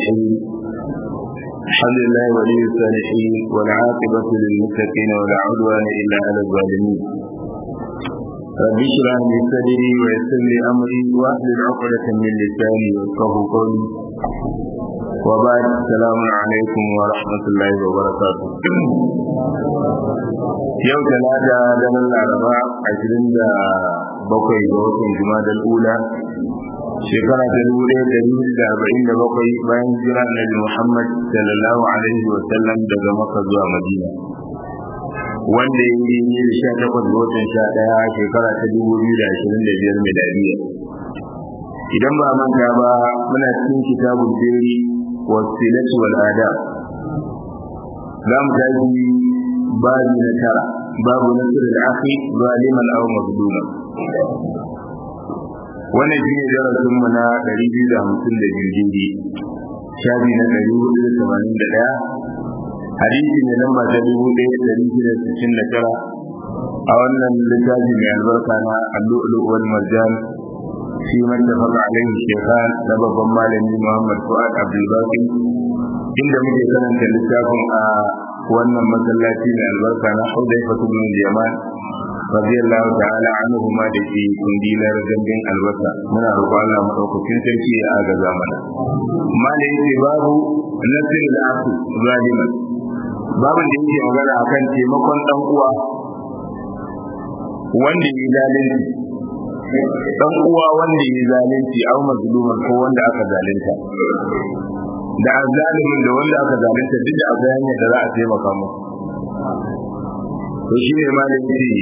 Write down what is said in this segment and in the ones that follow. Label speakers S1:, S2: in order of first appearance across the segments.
S1: الرحيم الحمد لله ولي الصالحين والعاقبة للمتقين ولا عدوان إلا على الظالمين رب اشرح لي صدري ويسر لي أمري واحلل عقدة من لساني يفقهوا قولي وبعد السلام عليكم ورحمة الله وبركاته yau talata daren laraba ashirin da bakwai ga watan jumadal ula shekara ta dubu ɗaya da dubu da arba'in da bakwai bayan jira annabi muhammad sallallahu alaihi wa sallam daga maka zuwa madina wanda ya yi ne da sha takwas ga watan sha ɗaya shekara ta dubu biyu da ashirin da biyar miladiya idan ba manta ba muna cikin kitabun jeri wasilatu wal adab za mu tashi babi na tara babu nasir al-akhi zaliman aw mazluman wannan shine darasin mu na 252 dindi shafi na 481 hadisi ne lamba ta 1669 a wannan littafi mai albarka na al-lu'lu wal marjan fi mattafaqa alaihi shaykhan da babban malami Muhammad Fuad Abdul Baqi inda muke karanta littafin a wannan masallaci mai albarka na Hudayfa ibn Yaman radiyallahu ta'ala anhu ma da ke kundilar gandun albasa muna roƙon Allah madaukakin sarki ya agaza mana mala yace babu nasir al-aqu zaliman babin da yake magana akan taimakon dan uwa wanda ya zalunci dan uwa wanda ya zalunci au mazluman ko wanda aka zalunta da azalimin da wanda aka zalunta duk da akwai hanyar da za a taimaka mu to shi ne ma da yake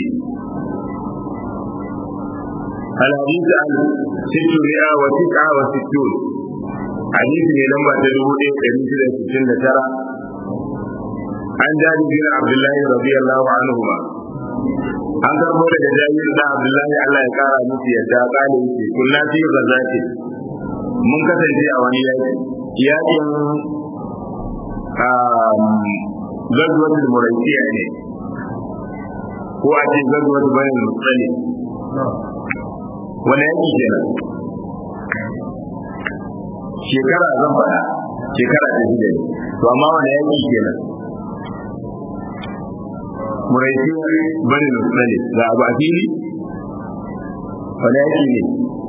S1: الحديث عن ستمائة وتسعة وستون حديث من لما تدعو إيه كريسة ستين ترى عن جابر بن عبد الله رضي الله عنهما an karbo daga jabir da abdullahi Allah ya kara musu yadda kale yake kullu fi ghazati mun kasance a wani yaki yakin gazwatul muraisiya ne ko a ce gazwatul bayan mutsali wani yaki kenan shekara zan faɗa shekara ta shida ne to amma wani yaki kenan muraisi bani mutsali ga abu a fili wani yaki ne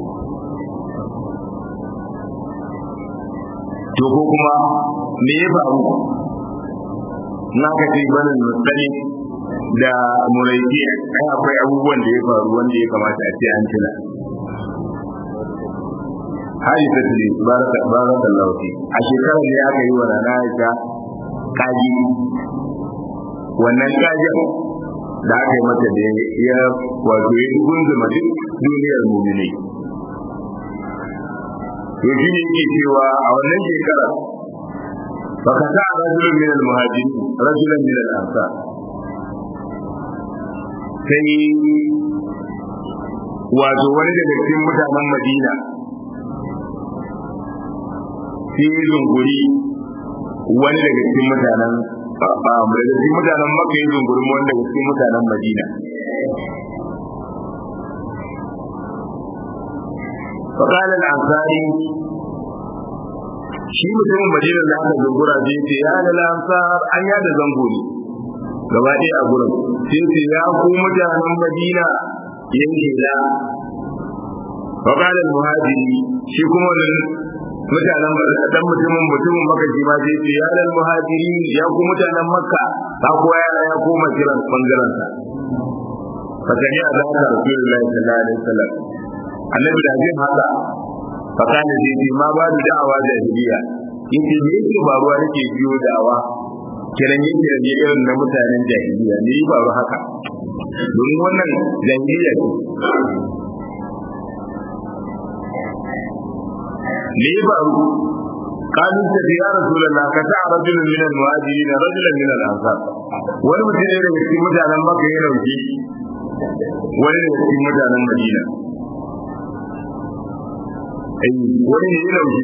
S1: to ko kuma me ya faru na ka ce banin mutsali da muraiki ai akwai abubuwan da ya faru wanda ya kamata a ce an tuna hali ta tuli baraka baraka lauti a shekarar da aka yi wa rana ita kaji wannan kajin da aka yi mata da ya wato ya gunzuma duk duniyar mumini to shi ne yake cewa a wannan shekara baka sa rajulun min al-muhajirin rajulan min al-ansar sai wato wani daga cikin mutanen Madina sai zunguri wani daga cikin mutanen daga cikin mutanen Makka ya zunguri wani daga cikin mutanen Madina فقال الأنصاري shi mutumin madinar da aka zungura sai ce ya da lansar an ya da zango ne gaba ɗaya a gurin sai ce ya ku mutanen madina yanke da faƙalar muhajiri shi kuma wani mutanen dan mutumin mutumin maka shi ma sai ce ya da muhajiri ya ku mutanen makka ta kuwa ya ya koma kiran bangaren sa fakani a zaka rasulullahi sallallahu alaihi wasallam annabi da zai haka fakana zai ce ma ba da da'awa da jahiliya yace me yake faruwa yake biyo da'awa kiran yake da irin na mutanen jahiliya ne yi faru haka domin wannan jahiliya ce me ya faru قالوا انت يا رسول الله كتع رجل من المهاجرين رجلا من الانصار wani mutum ne daga cikin mutanen maka ya rauke wani daga cikin mutanen madina ai wani ne ya rauke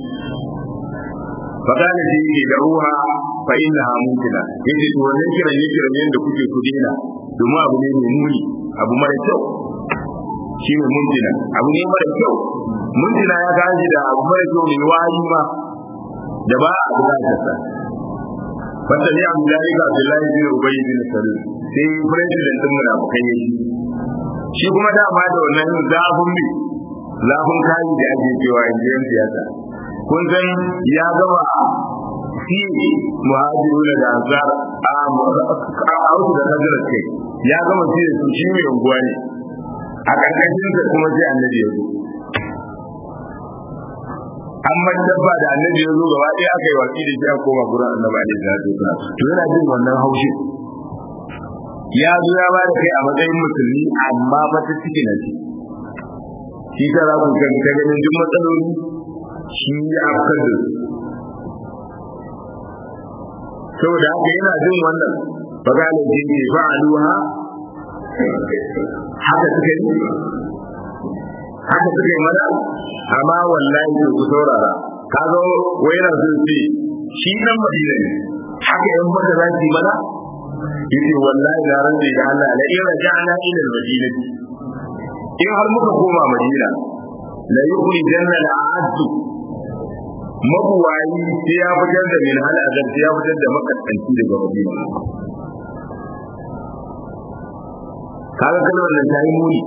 S1: فقال سيدي دعوها فإنها ممكنة yace to wannan kiran ne kiran yanda kuke ku dena domin abu ne mai muni abu mara kyau shi ne mumtina abu ne mara kyau mumtina ya gaji da abu mara kyau ne wayi ma da ba a bukatar sa wanda ne Abdullahi ga Abdullahi bin Ubay bin Salul sai president din munafikai yayi shi kuma da ba da wannan zafin bi zafin kai da ake cewa injiyan siyasa kun san ya gaba shi muhajirun da ansar a auku da kajar ce ya gama shi da su shi mai unguwa ne a karkashin sa kuma sai annabi ya zo amma dabba da annabi ya zo gaba ɗaya aka yi watsi da shi a koma gurin annabi alaihi salatu wasalam to yana jin wannan haushi ya zo ya bada kai a matsayin musulmi amma ba ta ciki na shi shi ta za ku kan ta ganin duk matsaloli shi ya afkar da su saboda haka yana jin wannan fagalin jin ke fa'aluha haka suka yi haka suka yi mana amma wallahi to ku saurara kaga wai yana sun ce shi nan madina ne haka yan maka za su yi mana yace wallahi na rantsa da Allah la in raja'na ila al-madina in har muka koma madina la yukhrijanna al-a'azz mabuwayi sai ya fitar da min hal azab sai ya fitar da makaskanci daga madina kaga kalmar nan ta yi muni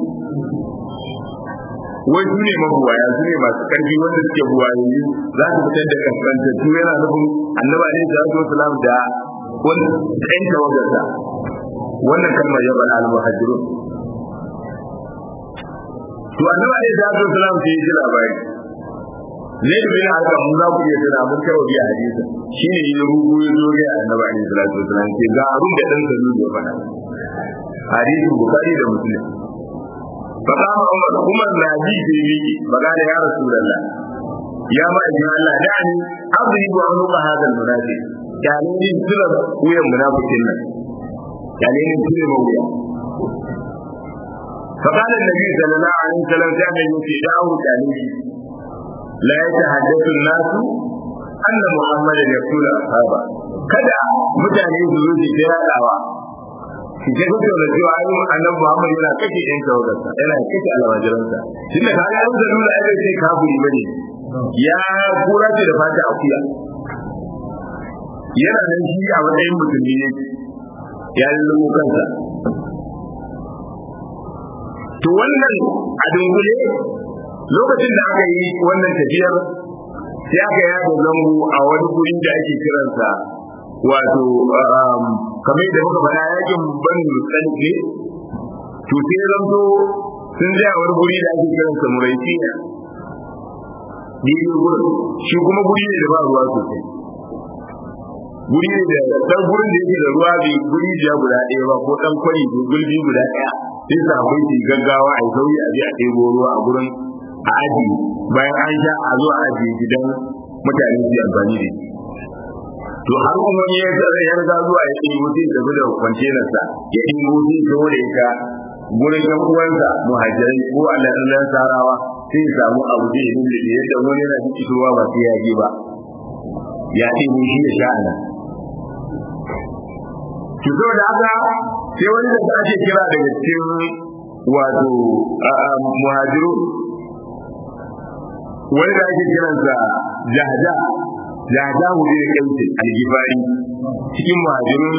S1: wai su ne mabuwaya su ne masu karfi wanda suke buwayoyi za su fitar da kaskantattu yana nufin annaba ne da wasu salam da wani ɗan tawagarsa wannan kalmar ya bada al-muhajirun to annaba ne da wasu salam sai ya ji labari zai da bin haka mun za ku iya tana mun kawo biya hadisi shine yi rubu ya zo ga annaba ne da wasu salam ke ga abin da dan salu ya faɗa hadisin bukari da muslim فقام عمر عمر نادي في بيجي فقال يا رسول الله يا ما إجمع الله دعني أضرب عنق هذا المنافق يعني إن سلب ويا منافق لنا يعني إن سلب ويا فقال النبي صلى الله عليه وسلم كان يتدعو تانيه لا يتحدث الناس أن محمدا يقتل أصحابه kada mutane su zo su kira dawa shi ke kuka da cewa ai annabi Muhammad yana kashe ɗan tawagarsa yana kashe almajiransa tunda ka ga da nuna ai bai sai kafiri bane ya kura ce da fata akuya yana nan shi a matsayin musulmi ne ya lulluɓo kansa to wannan a dungule lokacin da aka yi wannan tafiyar sai aka yada zango a wani guri da ake kiransa wato kamar da muka faɗa yakin ban tsanke to sai zanto sun je a wani guri da ake kiran sa muraitiya daidai gurin shi kuma guri ne da ba ruwa sosai guri ne da dan gurin da yake da ruwa bai guri jiya guda ɗaya ba ko dan kwari ko gulbi guda ɗaya sai sa akwai shi gaggawa a sauyi a je a ɗebo ruwa a gurin a aji bayan an sha a zo a ajiye gidan mutane su amfani da shi to har kuma ne ya tsara ya riga zuwa ya ɗin mutu ya tafi da kwantenar sa ya ɗin mutu ya tawo da ita gurin ɗan uwansa muhajirai ko alaɗin sarawa sai ya samu abu da ya nuna da yadda wani yana da fitowa ba sai ya je ba ya ɗin shi ya sha ana ki zo da haka sai wani da ake kira daga cikin wato muhajiru wani da ake kiransa jahda jahda mu ne kauce algifari cikin muhajirun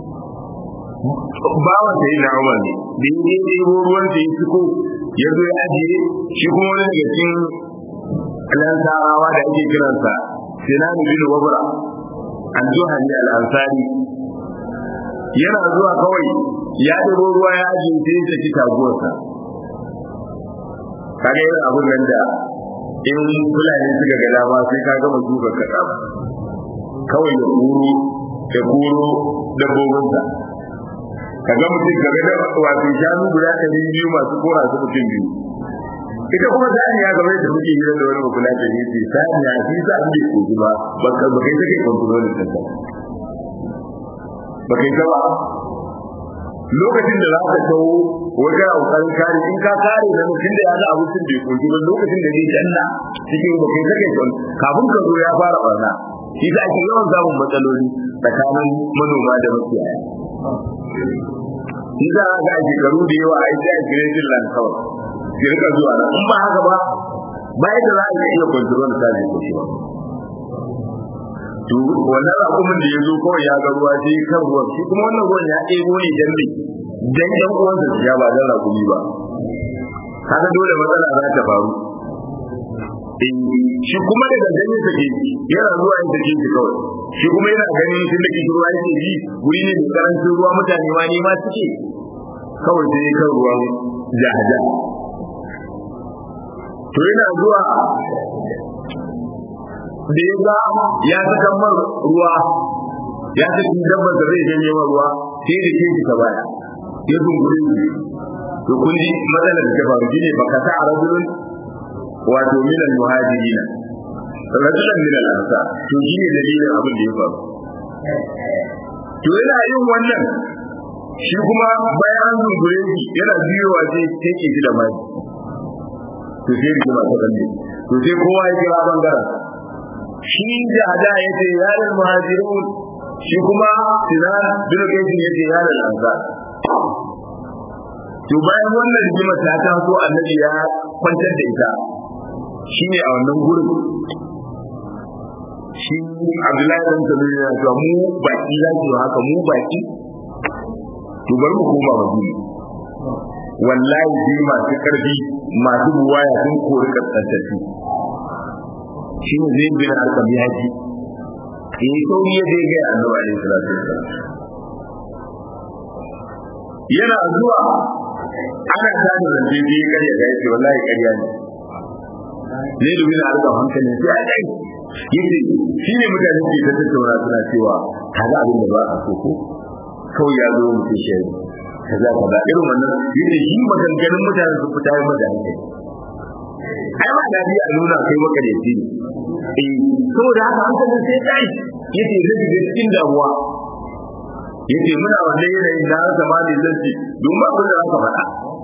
S1: bawan sai na Umar ne da yi ne ɗebo ruwan da ya fiko ya zo ya ajiye shi kuma wani daga cikin alansarawa da ake kiransa Sinan bin Wabra al-Juhani al-Ansari yana zuwa kawai ya ɗebo ruwa ya ajiye sai ya saki taguwarsa kaga irin abun nan da in fulani suka ga dama sai ka gama duka kaɗa kawai ya kuro ya kuro dabbobinsa ka ga mutum game da wato shanu guda ɗari biyu masu kora su mutum biyu ita kuma saniya game da muke hira da wani makula da ne ce saniya shi sa an bai kogi ba ba kai take kontrolin ɗinsa ba kai ta ba lokacin da za ka tawo wajen kokarin kare in ka kare da mutum da ya ga abincin bai koki ba lokacin da zai danna cikin ba kai kake son kafin ka zo ya fara barna shi da ake yawan samun matsaloli tsakanin manoma da makiyaya shi za a ga a shekaru da yawa a yi da grazing land kawai ki rika zuwa nan in ba haka ba ba yadda za a iya control ta ne ko shi ba to wannan rakumin da ya zo kawai ya ga ruwa sai kan ruwan shi kuma wannan ruwan ya ɗebo ne dan me dan ɗan uwansa su ya ba dan rakumi ba kaga dole matsala za ta faru shi kuma da gangan sake yana zuwa yin sake shi kawai shi kuma yana ganin tun da kishi ruwa yake ji wuri ne da karancin ruwa mutane ma nema suke kawai sai kan ruwan jahaja to yana zuwa da ya ga ya saka mar ruwa ya saki dabbar da zai janye mar ruwa sai da ke shi ta baya ya zungure shi to kun ji matsalar da ta faru shine baka ta arabun wato min al-muhajirin rajulan min al-ansar to shine dalilin abin da ya faru to yana yin wannan shi kuma bayan an zungure shi yana biyowa sai take shi da mai to sai rigima ta kalle to sai kowa ya kira bangaren shi da hada ya ce yaran muhajirun shi kuma sinan bin kaisin ya ce yaran ansar to bayan wannan rigima ta taso annabi ya kwantar da ita shine a wannan gurin shi Abdullahi dan Sabi ya ce mu baki za ki haka mu baki to bari mu koma Madina wallahi sai masu karfi masu buwaya sun kori kaskantattu shi ne zai bin alkam ya ji in yi sauri ya zai gaya annabi alaihi salatu wasallam yana zuwa ana tada zance sai karya ga yace wallahi karya ne ne da bin alkam hankali sai a kai yace shi ne mutane ke ta tattauna suna cewa kaga abin da ba a so ko kawai ya zo mutum shi kaza kaza irin wannan yace shi maganganun mutane su fita yi maka hankali ai ma da a nuna kai maka da shi eh saboda haka hankalin sai kai yace zai ga cikin damuwa yace muna wannan yanayin da haka ma ne zan ce don ba kun da haka faɗa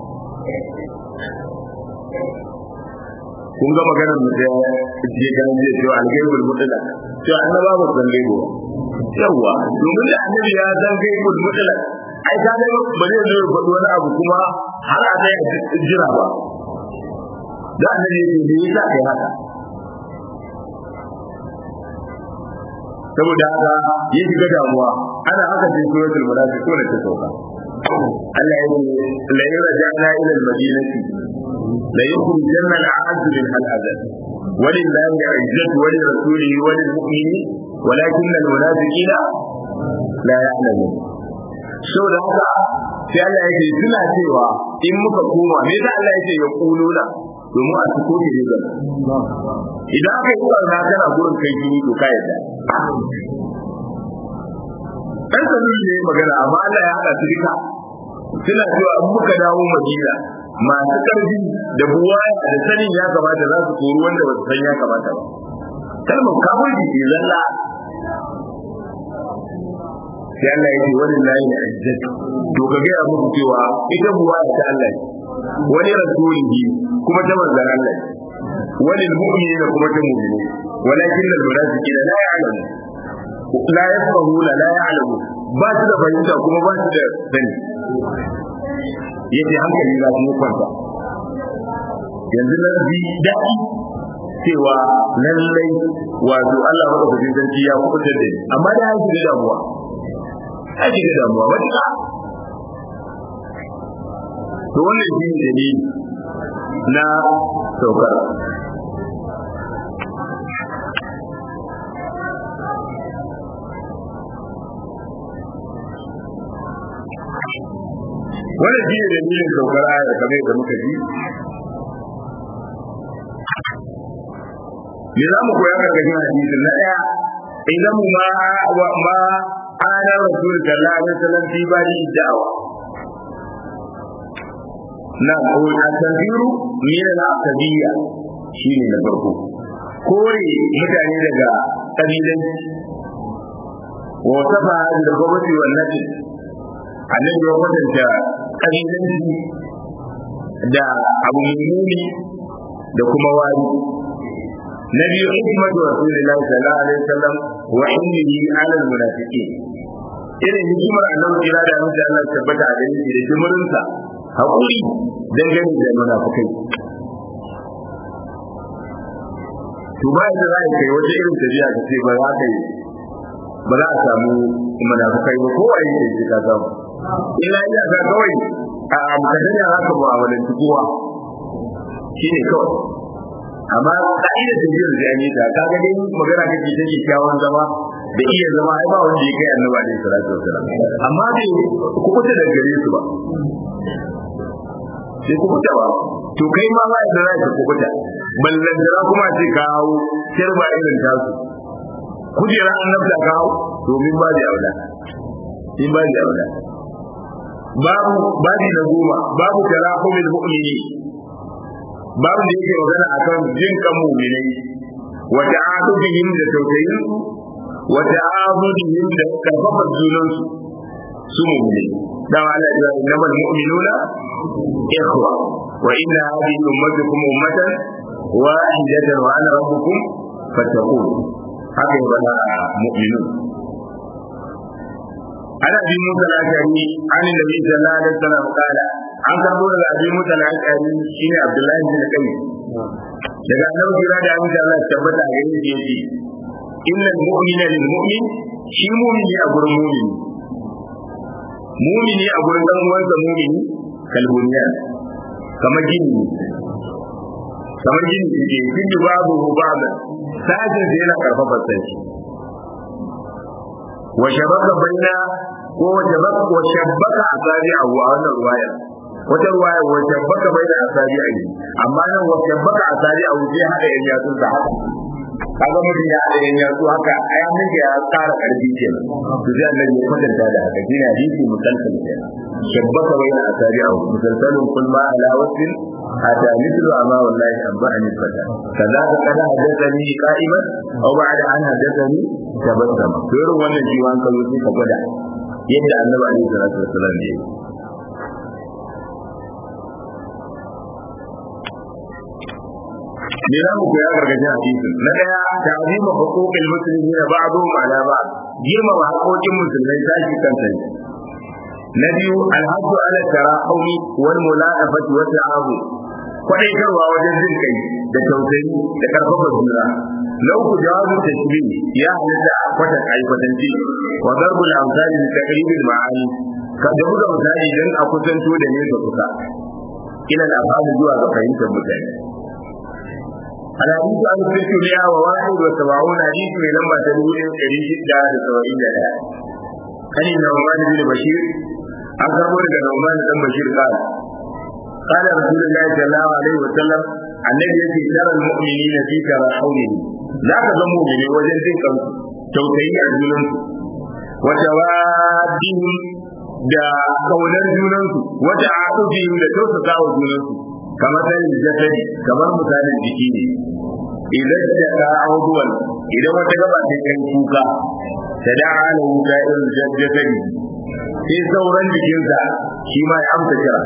S1: kun ga maganar mu da je kan je to algaibul mutlaq to annaba ba san gaibo yawa domin da annabi ya san gaibul mutlaq ai ka ga ba zai zo faɗi wani abu kuma har a dai jira ba da annabi ya ce da yasa kai haka saboda haka ya shiga damuwa ana haka sai suratul munafiqun ta sauka Allah ya ce la yarja'na ila al-madinati la yukhrijanna al-a'azz min al-adab ولله عزة ولرسوله وللمؤمنين ولكن المنافقين لا يعلمون sau da haka sai Allah ya ce suna cewa in muka koma me da Allah ya ce ya kuluna domin a ciko ne da idan aka yi barna kana gurin kai jini to ka yadda dan sani ne magana amma Allah ya hada su duka suna cewa in muka dawo Madina masu karfi da buwa da sanin ya kamata za su kori wanda ba su san ya kamata ba kalmar kafirci ke zalla sai Allah ya ce wani layi na izzat to ka gaya muku cewa ita buwa ta Allah wani rasulihi kuma ta manzan Allah wani mu'mini da kuma ta mu'mini walakin al munafiqina la ya'lamu la yafqahuna la ya'lamu ba su da fahimta kuma ba su da sani yace hankali na kuma kwanta yanzu na bi daɗi cewa lallai wato Allah madaukakin sarki ya kuɓutar da ni amma da ya shiga damuwa ya shiga damuwa matuƙa to wannan shi ne dalili na saukar wannan shi ne dalilin saukar ayar kamar da muka ji me za mu koya karkashin hadisin na ɗaya idan ma ma ana rasul sallallahu alaihi wasallam fi bari da'awa na ko a tanziru min al-aqdiyya shine na farko kore mutane daga kabilan wa safa da gwamnati wannan annabi ya kwatanta kabilanci da abu mummuni da kuma wari na biyu hikmatu rasulillahi sallallahu alaihi wasallam wa inni ala almunafiqin irin hikimar annabi kira da mutum Allah tabbata a gani da jimurinsa hakuri dangane da munafikai to ba yadda za ka kai wata irin tafiya ka ce ba za ka yi ba za a samu munafukai ba kowa yake ce ka samu illa ina ga kawai a mukaddarin ya zaka mu'amalanci kowa shine kawai amma ka'idar tafiyar da an yi ta kaga dai magana kake ta kyakkyawan zama da iya zama ai ba wanda ya kai annabi alaihi salatu wasalam amma bai kubuta da gare su ba sai kubuta ba to kai ma ba da zai kubuta ballan da kuma ce ka hawo kirba irin tasu kujera annabta ka hawo domin ba da aula in ba da aula babu babi na goma babu tarahumul mu'mini babu da yake magana akan jin kan mu'minai wa ta'adubihim da tausayin wa ta'abudihim da karfafa junan su su mu'minai da Allah ya ce innamal mu'minuna ikhwa wa inna hadhihi ummatukum ummatan wahidatan wa ana rabbukum fattaqun haka ya bada mu'minun ana bi musa lashari an da bi sallallahu alaihi wasallam kala an karbo daga abi musa lashari shine abdullahi bin kai daga annabi jira da amince Allah ya tabbata a gare shi yace innal mu'mina lil mu'min shi mu'mini a gurin mu'mini mu'mini a gurin dan uwansa mu'mini kalbuniya kamar gini kamar gini ke gini babu babu sajin da yana karfafa sai wa shabaka baina ko wa shabaka wa shabaka asabi a wannan ruwaya wata ruwaya wa shabaka baina asabi a amma nan wa shabaka asabi a wuce hada yan yatsun da haka kaga mutum ya hada yan yatsu haka ai an nake ya tsara karfi ke to sai Allah ya kwatanta da haka shine hadisi musalsal ke shabaka baina asabi a musalsalun kul ma ala wasfin حتى مثل أما والله أنبأني الفتى كذاك قد حدثني قائما أو بعد أن حدثني تبسم غير wannan shi wan kallo sai ka gwada yadda annabi alaihi salatu wasallam ya yi ne za mu koya gargajin hadisin na daya ta'zima huquqil muslimin ba'dhum ala ba'd girmama haƙoƙin musulmai tashi kan sai na biyu alhaddu ala tarahumi wal mula'afati wa ta'abu kwadaitarwa wajen jin kai da tausayi da karfafa juna na uku jawabin tashbi ya halitta a kwatan aikwatanci wa darbul amsali da taqribil ma'ani ka da buga misali dan a kusanto da nesa kusa ila al zuwa ga fahimtar mutane الحديث عن التسعمائة وواحد وسبعون حديث من لما تقول قريب جدا لسبعين جدا عن النعمان بن بشير an karbo daga Nauman dan Bashir قال قال رسول الله صلى الله عليه وسلم annabi yace taral mu'minina fi tarahumihim za ka ga mu'mini wajen jin kan tausayi a junan su wa tawaddihim da kaunar junan su wa ta'atufihim da tausasa wa junan su kamar sanin jasadi kamar misalin jiki ne idan da ka auduwan idan wata gaba ta kai kuka ta da'a lahu sa'ir jasadi sai sauran jikinsa shi ma ya amsa kira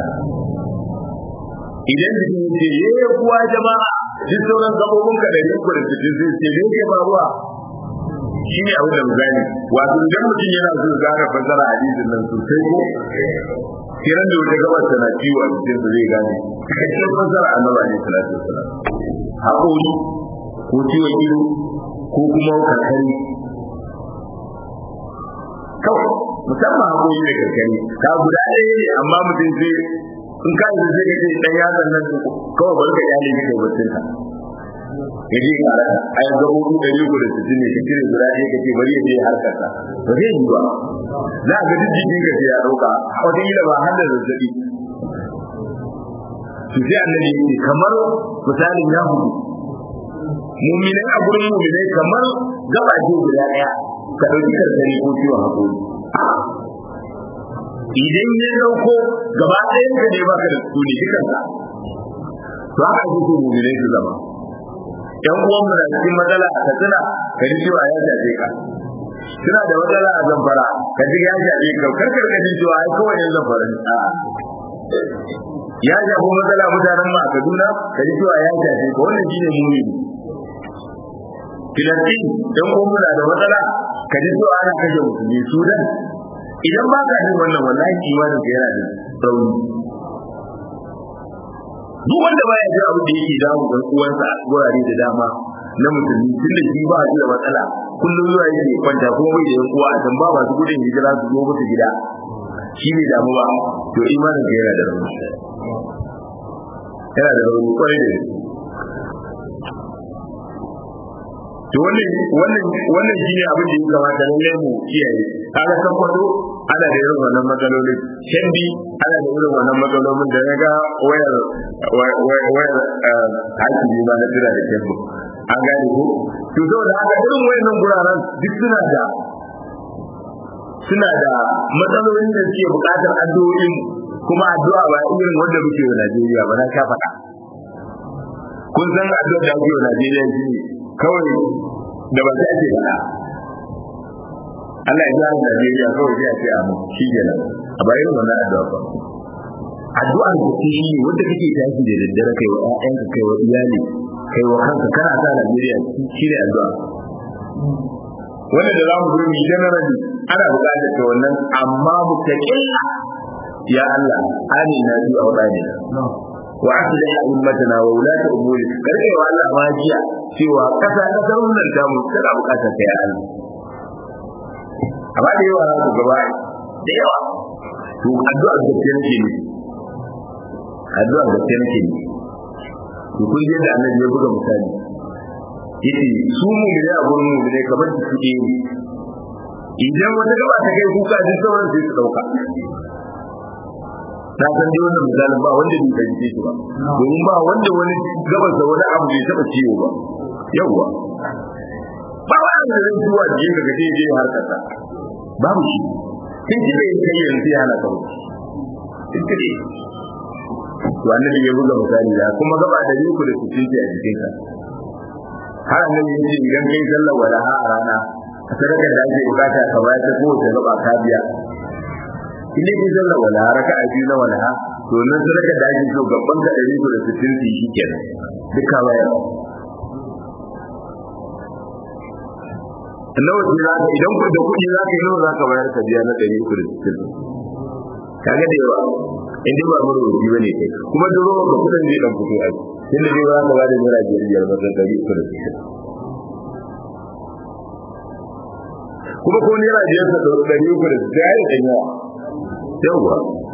S1: idan jikin ce ye kuwa jama'a duk sauran gabobin ka da riko da cikin sai ce me ke faruwa shi ne abin da misali wato idan mutum yana so gane fasara hadisin nan sosai ko kiran da wata gabar tana ciwo a cikin sa zai gane cikakken fasara annabi alaihi salatu wasalam haƙori ko ciwon ido ko kuma kankani kawai musamman haƙoƙi da kankani ka guda ɗaya ne amma mutum sai in ka yi zai ce ɗan yatsan nan kawai bari ka iyali ne kai bacin ka ya je kara a yanzu gaɓoɓi ɗari uku da sittin ne ka cire guda ɗaya ka ce bari ya je harkar sa ba zai yi ba za a ga duk jikin ka ya ɗauka wataƙila ba har da zazzaɓi su sai annabi ya ce kamar misalin ya hudu muminai a gurin muminai kamar gaba ce guda ɗaya ka ɗauki karkari ko ciwon haƙori idan ya dauko gaba ɗayan ka ne baka da su ne dukanka to haka ake so mu'minai su zama yan uwan mu na cikin matsala a katsina ka ji cewa ya shafe ka suna da matsala a zamfara ka ji ya shafe ka karkar ka ji cewa ai kawai yan zamfara ne a ya shafi matsala mutanen mu a kaduna ka ji cewa ya shafe ka wannan shine mu'mini filantin yan uwan mu na da matsala ka ji cewa ana kashe musulmi sudan idan ba ka jin wannan wallahi imanin ka yana da rauni duk wanda baya jin abin da yake damu dan uwansa a wurare da dama na musulmi tun da shi ba shi da matsala kullum zuwa yake kwanta kuma bai da yan uwa a can ba masu gudun hijira su zo musu gida shi ne damu ba to imanin ka yana da rauni yana da rauni kwarai da to wannan wannan wannan shine abin da ya kamata lallai mu kiyaye kaga san kwado ana da irin wannan matsalolin shandi ana da irin wannan matsalolin da ya ga wayar wayar hakimi ba na tira da kebbu an gane ko to saboda haka irin wayannan guraren duk suna da suna da matsalolin da suke buƙatar addu'o'in kuma addu'a ba irin wanda muke wa Najeriya ba na sha faɗa kun san addu'a da ake wa Najeriya shi ne kawai da ba ta ce faɗa Allah ya gyara Najeriya kawai sai a ce amu shi kenan a bayan wannan addu'a ba addu'ar da ke shi ne wanda kake tashi da daddare kai wa ƴaƴanka kai wa iyali kai wa kanka kana sa Najeriya shi ne addu'a wanda da za mu zo mu generally ana buƙatar ta wannan amma mu taƙilla ya Allah amina fi awdani wa aslih ummatana wa ulata umuri karke wa Allah majiya cewa kasa kasar wannan ta mu tana buƙatar ta ya Allah amma da yawa ku gaba da yawa to addu'a da ke nake ne addu'a da ke nake ne to kun je da annabi ya buga misali yace su mu ne a gurin mu ne kamar su suke ne idan wata gaba ta kai kuka duk sauran sai su dauka ta san dai wannan misalin ba wanda bai fahimce shi ba domin ba wanda wani gabas da wani abu bai taba ciwo ba yawwa ba wani da zai zuwa da yin daga je har kasa babu shi kin ji bai kai yanzu ya halaka ba kin ji to annabi ya buga misali da kuma gaba da yuku da cikin a jikinka har annabi ya ce idan kai sallar walaha a rana sadaka da ake bukata ka bayar ta kowace gaba ka biya in dai kin sallar walaha raka a biyu na walaha to nan sadaka da ake so gaban ka ɗari da sittin su shi kenan duka bayar nawa ce za ka idan da kuɗi za ka yi nawa za ka bayar ka biya na ɗari uku da sittin kaga da yawa in dai ba mura rufi ba ne kai kuma duro ga kuɗin zai ɗan fito ai tun da dai za ka bada naira biyar biyar ba da ɗari uku da sittin kuma ko naira biyar ka da ɗari uku da sittin ya yi ɗan yawa yawa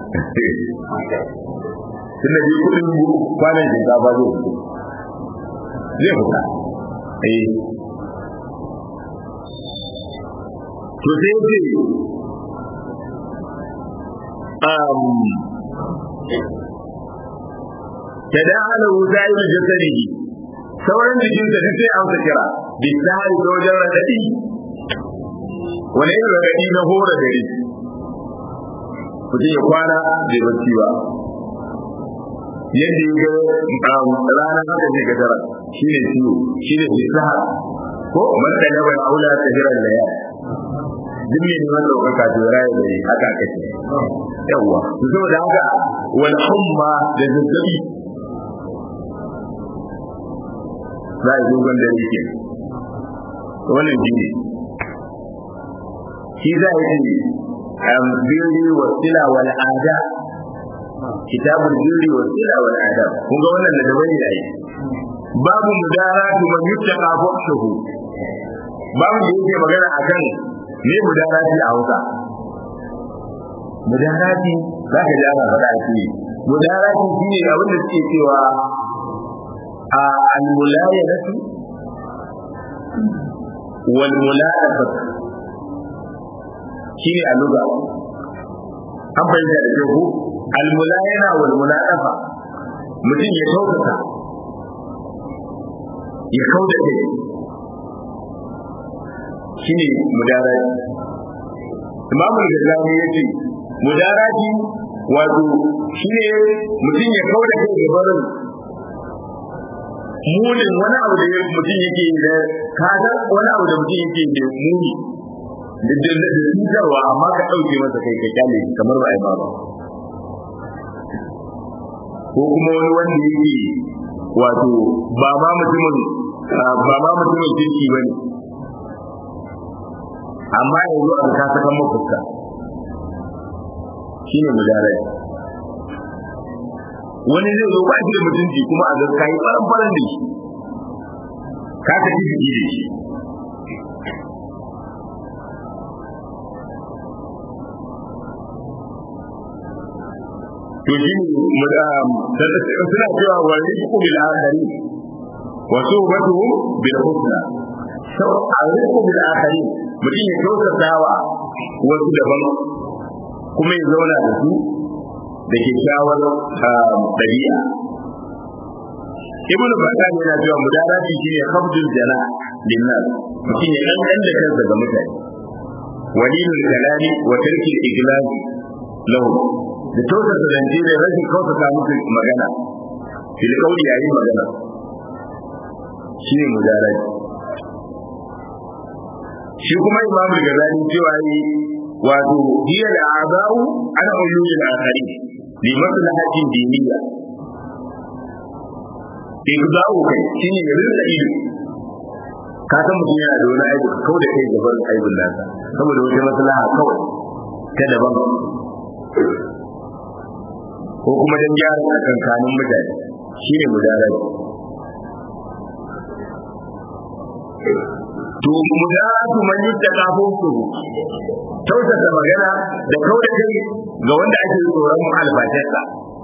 S1: tun da dai kuɗin kwanan shinkafa zai fito zai fita eh to sai ce ta da ala wuta yi jasadihi sauran jikin ta sai an sa kira bisari da wajen radadi wani yin radadi na hora gari mutum ya kwana bai bacci ba yadda ya ga rana haka ne ga tara shi ne ciwo shi ne bisahar ko man da na bai aula ta jiran da ya duk mai neman ɗaukaka to rayu da yi haka aka ce yawwa to saboda haka wal humma da zazzabi za a yi dogon dare ke wannan shi ne shi za a yi birri wa sila wal ada kitabul birri wa sila wal ada kun ga wannan da daban ne ai babu mudaratu man yuttaqa fuhshuhu babu da yake magana akan me mudarati a Hausa mudarati za ka ji ana faɗa shi mudarati shine abin da suke cewa a al-mulayadatu wal muladafat shine a lugha an bayyana da ku al-mulayana wal muladafa mutum ya kautata ya kauda kai shine mudarati imamu al-ghazali yace mudarati wato shine mutum ya kauda kai ga barin munin wani abu da mutum yake da kaga wani abu da mutum yake da muni da da cutarwa amma ka dauke masa kai ka kyale kamar ba ai ba ba ko kuma wani wanda yake wato ba ma mutumin ba ma mutumin kirki bane amma yanzu an ka saka mafuska shine mudarai wani zai zo ba shi da mutunci kuma a ga kai faran faran da shi ka ta ji ji shi to shi suna cewa wa rizqu bil akhari wa suhbatuhum bil husna sau a rizqu bil akhari mutum ya kyautatawa wasu daban kuma ya zauna da su da kyakkyawar ɗabi'a ibn Battal yana cewa mudarati shine khabdul jana linnas mutum ya dan da kansa ga mutane walilul kalami wa tarkil iglaz lahu da tausasa zance da rashin kautata musu magana fil kauli yayin magana shine mudarati shi kuma imam al-ghazali cewa yi wato hiya al-a'za'u ana uyul al-akhari li maslahatin diniyya ibda'u kai shine ya rinda ido ka san mutum yana da wani aibu kau da kai gaban aibun nasa saboda wata maslaha kawai ta daban ko kuma dan gyara tsakankanin mutane shine mudarati to mudaratu man yuttaka fusu tausasa magana da kauda kai ga wanda ake tsoron albatarsa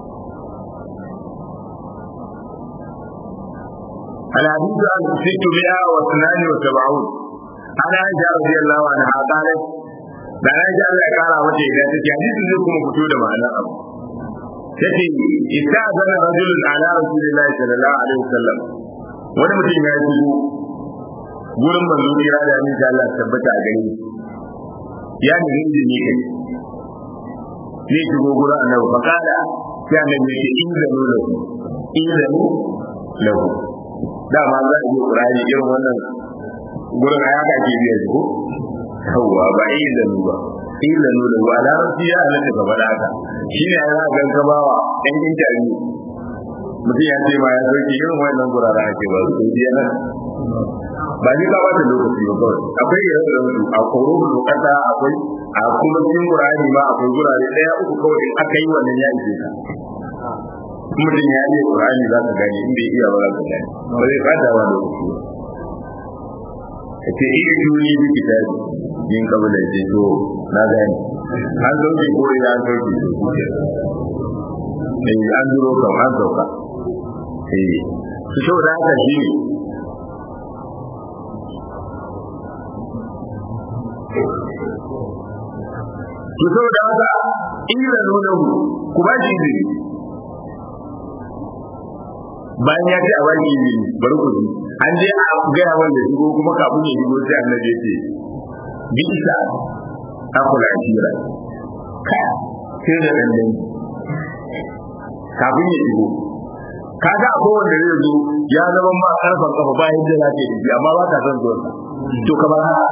S1: الحديث عن ستمائة واثنان وسبعون أنا عائشة رضي الله عنها قالت da na ji Allah ya kara mata idan take hadisin zai kuma fito da ma'ana abu tace istazana rajulun ala rasulillahi sallallahu alaihi wasallam wani mutum ya shigo gurin manzo kira da ni da Allah tabbata a gare ya ni izini kai ne shigo gurin annabi fa kada sai annabi ya ce in zanu lahu in zanu lahu dama za a yi Qur'ani irin wannan gurin ayaka ke biya ko yawwa ba ilanu ba ilanu da ba da rafi ya halatta ka faɗa haka shi ne ya ga gabawa ɗan interview mutum ya ce ma ya sauke irin wannan guraren ake ba su biya nan ba ni ba wata lokaci ba kawai akwai irin da su a koro da kasa akwai a kuma cikin Qur'ani ma akwai gurare ɗaya uku kawai in aka yi wannan ya ishe ka mutum ya iya Qur'ani za ka gane in bai iya ba za ka gane ba zai fata wa lokaci ba ce iya juni bi kitabi yin kabila ce to na gani an sauke ko ina an sauke eh an duro kan an sauka eh su shau da haka shi ne su shau da haka ila nuna mu ku ba shi izini bayan ya ce a baki izini bari ku ji an je a gaya wanda shigo kuma kafin ya shigo sai annabi ya ce bi isa akula ashira ka sai da dandan kafin ya shigo kaga akwai wanda zai zo ya zama ma karfan kafa ba yadda za ta yi amma ba ka son zuwa to kamar haka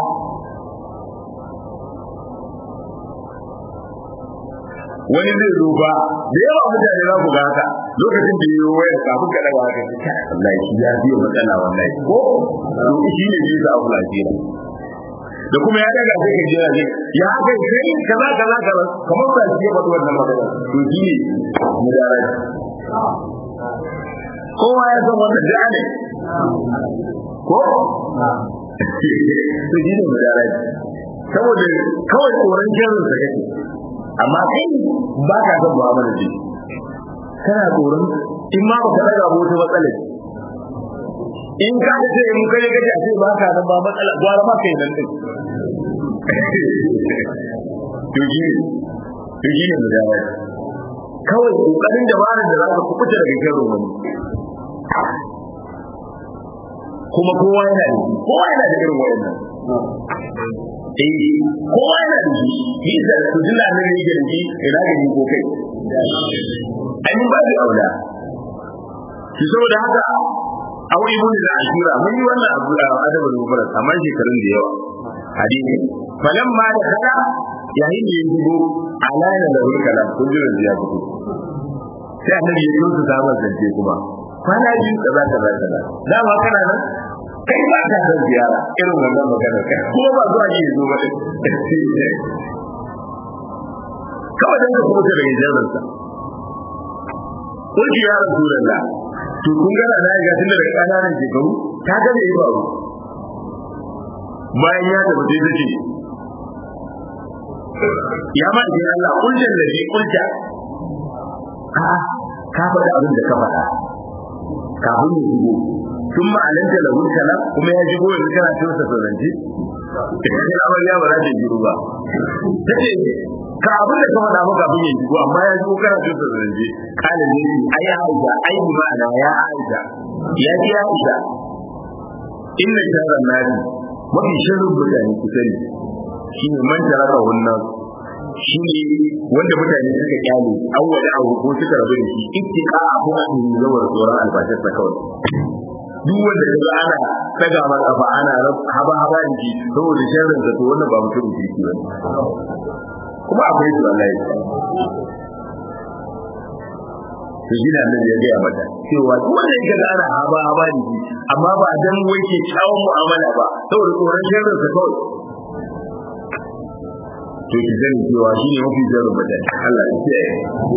S1: wani zai zo ba da yawa mutane za ku ga haka lokacin da yiwu wayar kafin ka daga haka ta Allah shi ya biyo matsala wallahi ko to shi ne zai sa kula jira da kuma ya daga sai ka jira zai ya haka sai kaza kaza kaza kamar ba shi ya faɗi wannan magana to shi ne mudarai kowa ya san wannan da ne ko to shi ne mudarai saboda kawai tsoron shirin sa kake amma kai ba ka son mu'amala da kana tsoron in ma baka daga wata matsalar in ka ga sai mun kai gaji a ce ba ka nan ba matsala gwara ma kai nan din to ji to ji ne da kawai kokarin dabarar da za ka kubuta daga shirin wani kuma kowa yana da kowa yana da irin wayannan eh kowa yana da shi shi da su dilla ne ne da shi ina ga ni ko kai ai mun ba da aula shi saboda haka au ibn al-ashura mun yi wannan abu da adabul mufrad amma shekarun da yawa hadisi falamma da kada yayin da ya shigo alana da hulkala kun ji da ya fito sai annabi ya yi su zaman zance kuma kwana biyu kaza kaza kaza dama kana nan kai ba ka san ziyara irin wannan magana kai kuma ba zuwa yi zo ba kawai dan ka kuma daga jaran sa kulki ya rasulullah to kun gana na ga tun daga ƙananan shekaru ta ga me ya faru bayan ya tafi sai ta ce ya ma idan Allah kullun da bi kulta a ka faɗa abin da ka faɗa kafin ya shigo tun ma'ananta da hulkala kuma ya shigo yanzu kana cin sa sauranci ita ce amarya ba za ta shigo ba ta ce ka abin da ka faɗa maka abin ya shigo amma ya shigo kana cin sa sauranci kala ne ai aisha ai bi ma'ana ya aisha ya ce ya aisha inna sharar nadi mafi sharrin mutane ku sani shi ne man taraka wannan shi ne wanda mutane suka kyale an wani abu ko suka rabu da shi ittika abu a cikin zawar tsoron albashinsa kawai duk wanda ka ga ana daga mar kafa ana haba haba da shi saboda sharrin sa to wannan ba mutum kirki ba kuma akwai su Allah ya to shi da annabi ya gaya mata cewa duk wanda ya ga ana haba haba da shi amma ba dan wai ke kyawun mu'amala ba saboda tsoron sharrin sa kawai to ki sani cewa shi ne mafi jarin mutane Allah ya kiyaye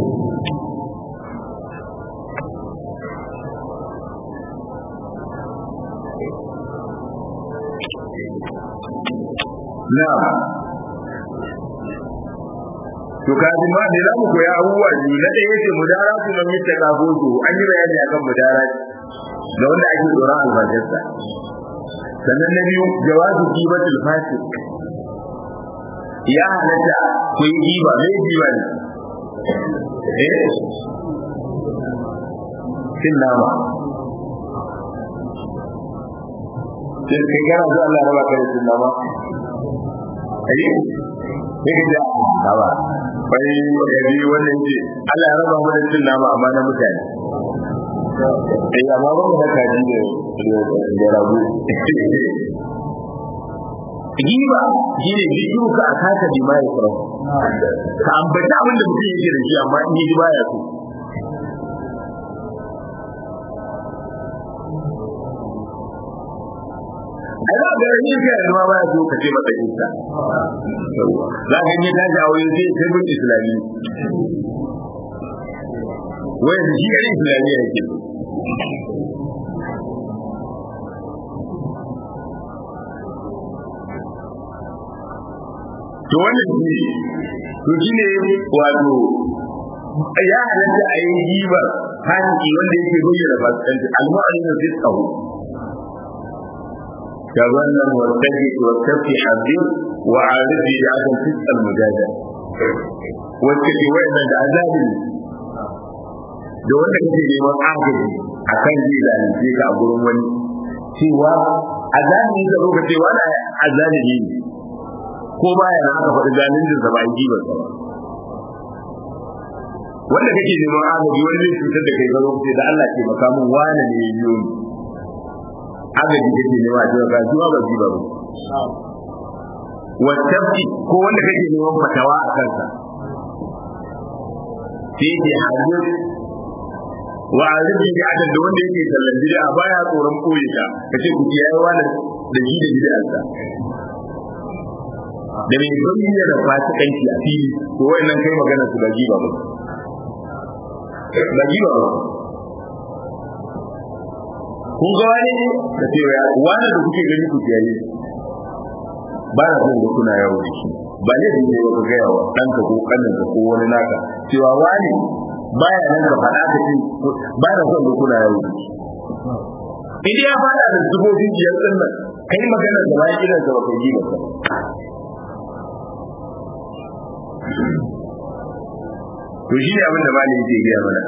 S1: Na'am. To kaji ma da zamu koya abubuwa biyu na ɗaya yace mudaratu man yattaka gozo an yi bayani akan mudarati da wanda ake tsoron albashinsa. Sannan na biyu jawazu kibatul fasik ya halatta ku yi giba mai giba ne eh cin nama sai kai gara zuwa Allah raba ka da cin nama ai ne ka ja nama bai ya bi wannan ce Allah ya raba mu da cin nama amma na mutane eh amma ba mu da kaji da da rabu giba shi ne bidiyo ka a kasa bi ma ya fara ka ambata abin da mutum yake da shi amma in yi baya so ai ba ga yin ka yanzu ma baya so ka ce masa isa za ka yi tashi a wurin sai sai bin islami wai da shi ɗan islamiyya yake to wannan shi to shi ne wato ya halatta a yi giba fasiki wanda yake bayyana fasikanci al-mu'min fi tsawo ya wannan wasafi wasafi hadir wa arifi da akan fiskal mujada wacce ke wayannan da azabi da wanda kake neman agaji akan zai zalunce ka a gurin wani cewa azabi da lokaci wani azabi ne ko baya na aka faɗi zalincin sa ba a yi ba wanda kake neman agaji wani zai cutar da kai ga lokaci da Allah ke maka mun wani ne yiwu ni agaji kake nema a cewa gashi ba ji ba wasabti ko wanda kake neman fatawa a kansa sai ke hajjir wa azibi da adan da wanda yake sallan bid'a baya tsoron koyi ta kace ku kiyaye wani da shi da bid'arsa da mai bayyana da fasikanci a fili to wayannan kai magana su gaji ba gaji ba kun ga wani ne da ce ya wani da kuke gani ku kiyaye ba na son da kuna yawo da shi ba ne da ka gaya wa ɗanka ko ƙaninka ko wani naka cewa wani baya nan ka faɗa ka ce ba na son da kuna yawo da shi idan ya faɗa da zubobin biyar ɗin nan kai magana da bayan idan ka ba kai yi ba to shi ne abin da malai yake gaya mana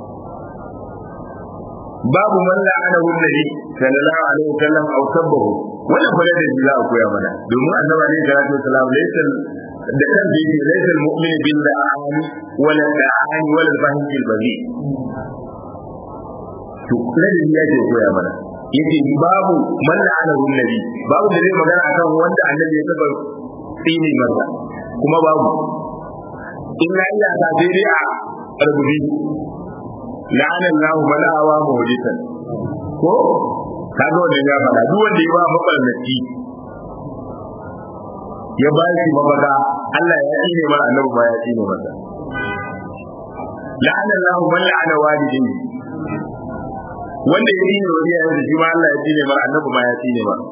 S1: babu man la'ana nabi sallallahu alaihi wasallam aw sabbahu wannan fa da za a koya mana domin annabi alaihi salatu wasallam laysa da kan da yake laysa almu'min bil la'ani wala la'ani wala al-fahim bil baghi to ladin ya ce koya mana yace babu man la'ana nabi babu da zai magana akan wanda annabi ya taba tsini masa kuma babu illa illa ta sai dai a rubuci la'ana Allah man awa muhdisan ko kaga wannan ya fada duk wanda ya ba mabarnaci ya ba shi mabada Allah ya tsine mara annabi ba ya tsine masa la'ana Allah man la'ana walidayhi wanda ya tsine wa iyayen shi ma Allah ya tsine mar annabi ma ya tsine mar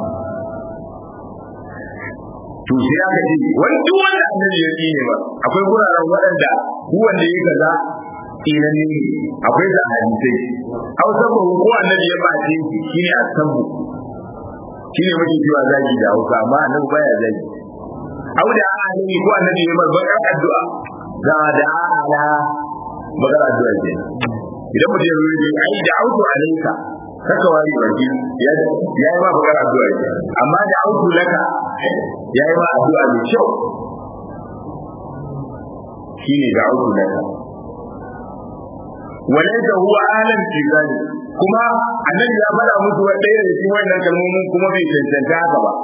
S1: to sai aka ce wani duk wanda annabi ya tsine ba akwai guraren waɗanda duk wanda ya kaza tsinan ne akwai da hadisai hausa ba ko annabi ya bace shi shine asabu shine muke cewa zagi da hausa amma annabi baya zagi au da annabi ko annabi ya bar bakar addu'a da da ala bakar addu'a ce idan mutum ya rubuta ai da auto alaika kaka wari baki ya yi ma bakar addu'a ce amma da auto laka ya yi ma addu'a mai kyau shine da auto laka وليس هو عالم في ذلك kuma annabi ya faɗa musu wa ɗaya da cikin wannan kalmomin kuma bai cancanta haka ba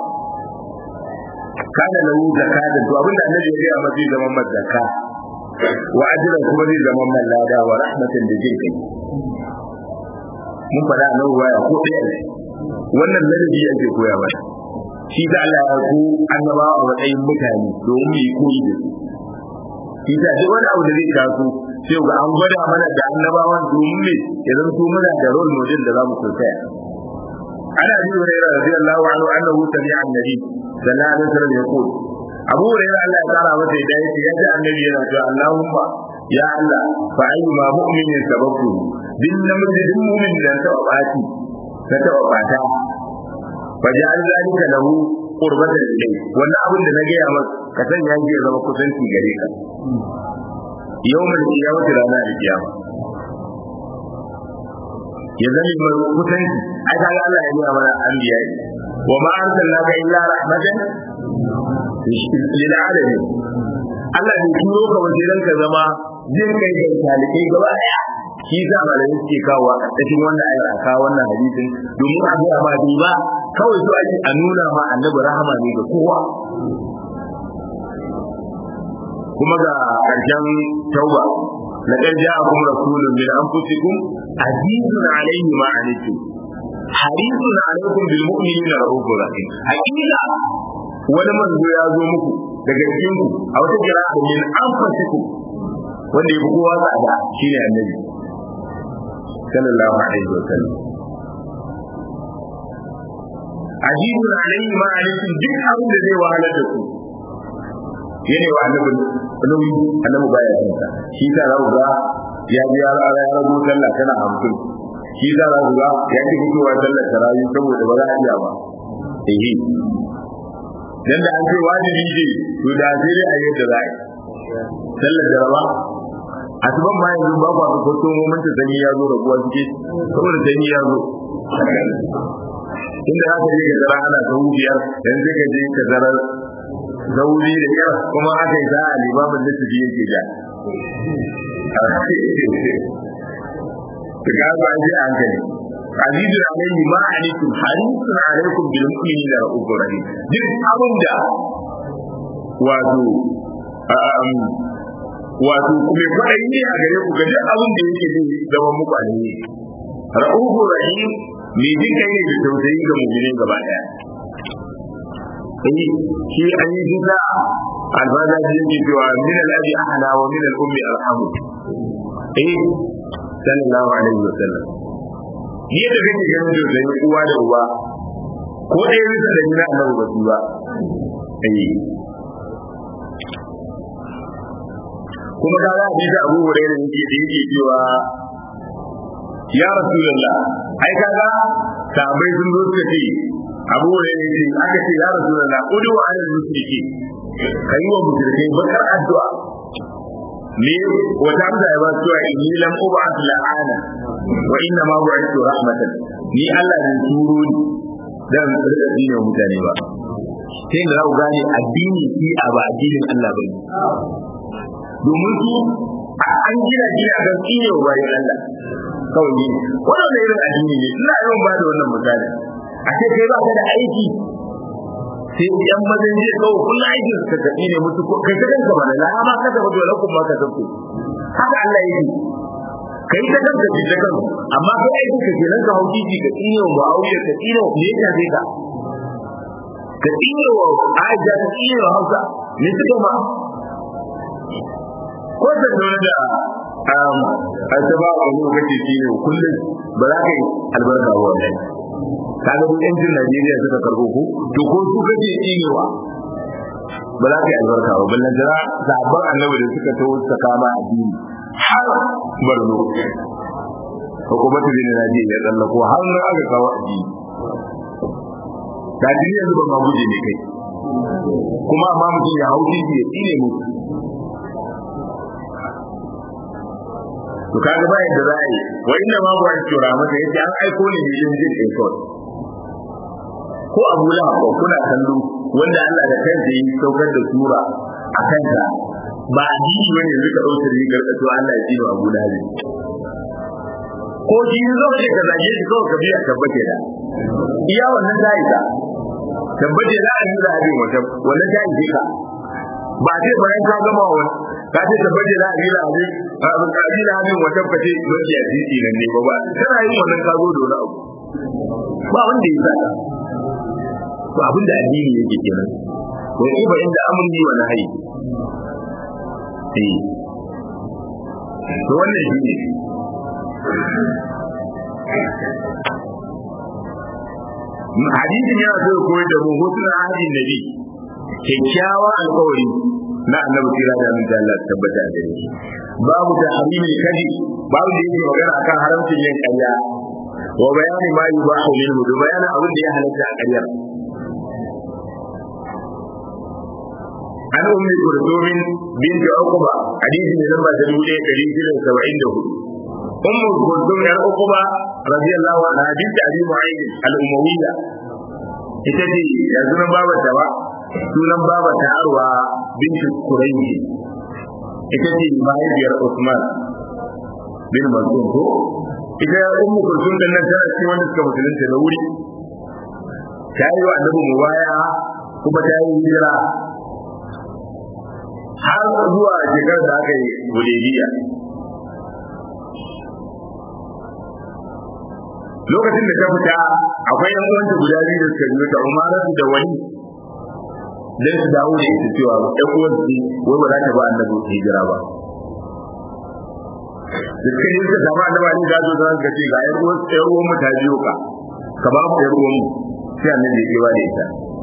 S1: kana lahu zakatan to abinda annabi ya ga masa zaman mazaka wa ajran kuma zai zama man lada wa rahmatan da jin kai mun faɗa nan waya ko ɗaya ne wannan ladabi ake koya ba shi da Allah ya ko annaba a matsayin mutane domin yi koyi da su shi da duk wani abu da zai taso sai ga an gwada mana da annabawan domin me idan su muna da role model da zamu koya ana bi hurairah radiyallahu anhu annahu sami'a annabi sallallahu alaihi wasallam yaqul abu hurairah Allah ya tsara masa da yake yaji annabi yana cewa Allahumma ya Allah fa ayyuma mu'minin sababtu din namiji din mu'min da ta bati ta ta bata fa ja'al zalika lahu qurbatan ilayhi wannan abin da na gaya masa ka sanya shi ya zama kusanci gare ka yawmal qiyamati ranar kiyama ya zama mai kusanci ai kaga Allah ya nuna mana anbiya wa ma arsalnaka illa rahmatan lil alamin Allah ne turo ka waje dan ka zama jin kai da talibai gaba daya shi za malamai suke kawo a cikin wannan ayar a kawo wannan hadisin domin a ga ba ba kawai su ake a nuna ma annabi rahama ne ga kowa kuma ga ƙarshen tauba لقد جاءكم رسول من انفسكم عزيز عليه ما عنتم حريص عليكم بالمؤمنين رؤوف رحيم حقيقه wani manzo ya zo muku daga cikin ku a wata kira min anfasikum wanda ya fi kowa tsada shine annabi sallallahu alaihi wa sallam ajibun alaihi ma alaikum duk abin da zai wahalar da ku yana wa annabi nauyi annabi baya yin sa shi ta za ga ya ji ya rara ya rabu sallah tana hamsin shi ta za ga ya ji fitowa sallar tarayi saboda ba za a iya ba ehe dan da an ce wajibi ce to da sai dai a yi yadda za a yi sallar jaraba asuban ma yanzu ba kwa ga kwato moment sanyi ya zo rabuwa suke saboda sanyi ya zo inda za ka je ka zara ana sau biyar yanzu ka je ka zarar zauri da kyar kuma aka yi za a limamin da tafi yake ja ta gaba an ji an gani azizun alaihi ma alaikum harisun alaikum bil mu'minina ra'ufur rahim duk abin da wato wato kuma kwaɗayi ne a gare ku ga duk abin da yake zai zama muku alheri ra'ufur rahim mai jin kai ne da tausayi ga mu'minin gaba daya shi an yi duka alfaza shi yake cewa min al-abi ahla wa min al-ummi arhamu eh sallallahu alaihi wa sallam ni da kake ganin da zai uwa da uba ko dai bisa da nuna annabi ba su ba eh kuma da za a bi da Abu Hurairah yake da yake cewa ya rasulullah ai kaga sahabbai sun zo suka ce abu ne ne aka ce ya rasu da na kudu wa alal mushriki kai wa mushrikai bakar addu'a me wata amsa ya ba cewa inni lam ub'at la'ana wa inna ma bu'ithu rahmatan ni Allah ne turo ni dan rika dinin mutane ba sai da ku gane addini shi a ba addinin Allah bane domin su an gina gina kan tsine wa bayan Allah kawai ne wannan irin addini ne ina yawan ba da wannan misali a ce kai ba ka da aiki sai yan mazan jiya kawai kullum aikin suka tafi ne musu kai ta kanka ba da ma ka tafi dole kuma ka tafi haka Allah yake kai ta kanka ji ta kanka amma kai aiki ka kenan ka hauki ji ka tsine wa Muawiya ka tsine wa me ya sai ka ka tsine wa Aisha ka tsine wa Hausa me suka ma ko da dole da a ta ba a wani lokaci shi ne kullum ba za ka yi albarka ba wannan ka ga duk yancin Najeriya suka karɓo ku to ko su kake tsinewa ba za ka yi albarka ba ballan jira sabon annabi da suka taho suka kama addini har barno hukumatu bin Najeriya ya tsallako har nan aka kawo addini da duniya yanzu ba ma guje ne kai kuma amma mutum ya hau titi ya tsine mutu to kaga ba yadda za a yi wa inna ma ba shi tura masa yace an aiko ne ne yin jin kai kawai ko Abu Lahab ko kuna kallo wanda Allah da kansa yi saukar da sura a kansa ba addini bane yanzu ka dauke rigar ka to Allah ya tsino Abu Lahab ko shi zo ce ka zage shi kawai ka biya tabbace da iya wannan zai ka tabbace da an yi da abin wata wannan ta yi ka ba sai bayan ka gama wani ka ce tabbace da abin da abin abin ka abin da abin wata kace wani ya titi nan ne ba ba kana yin wannan ka zo da wani abu ba wanda ya sa to abin da addini yake kenan wai iba inda amri wa nahyi eh to wannan shi ne hadisin yana so ya koyar da mu hutun ahadin nabi kyakkyawan alkawari na annabi tira da min Allah tabbata da shi babu da harimin kadi babu da yake magana akan haramcin yin ƙarya wa bayani ma yubahu minhu da bayanin abin da ya halatta a ƙaryar an ummi kurdumin binti uqba hadisi ne lamba ta dubu ɗaya ɗari shida da saba'in da hudu ummu kurdum yar uqba radiyallahu anha binti abi mu'ayyid al-umawiyya ita ce da sunan babata ba sunan babata arwa binti kurayji ita ce mahaifiyar usman bin mas'ud ko ita ummu kulsum din nan tana cikin wanda suka musulunta da wuri ta yi wa annabi mubaya kuma ta yi hijira har zuwa shekarar da aka yi hudaybiya lokacin da ta fita akwai yan uwanta guda biyu da suka biyo ta umaratu da wani dan su dawo da ita cewa ɗan uwan su wai ba za ta ba annabi hijira ba da suka yi suka samu annabi ne da zo da suka ce ga yan uwan ɗan uwan mu ta biyo ka ka ba mu ɗan uwan mu sai annabi ya ba da ita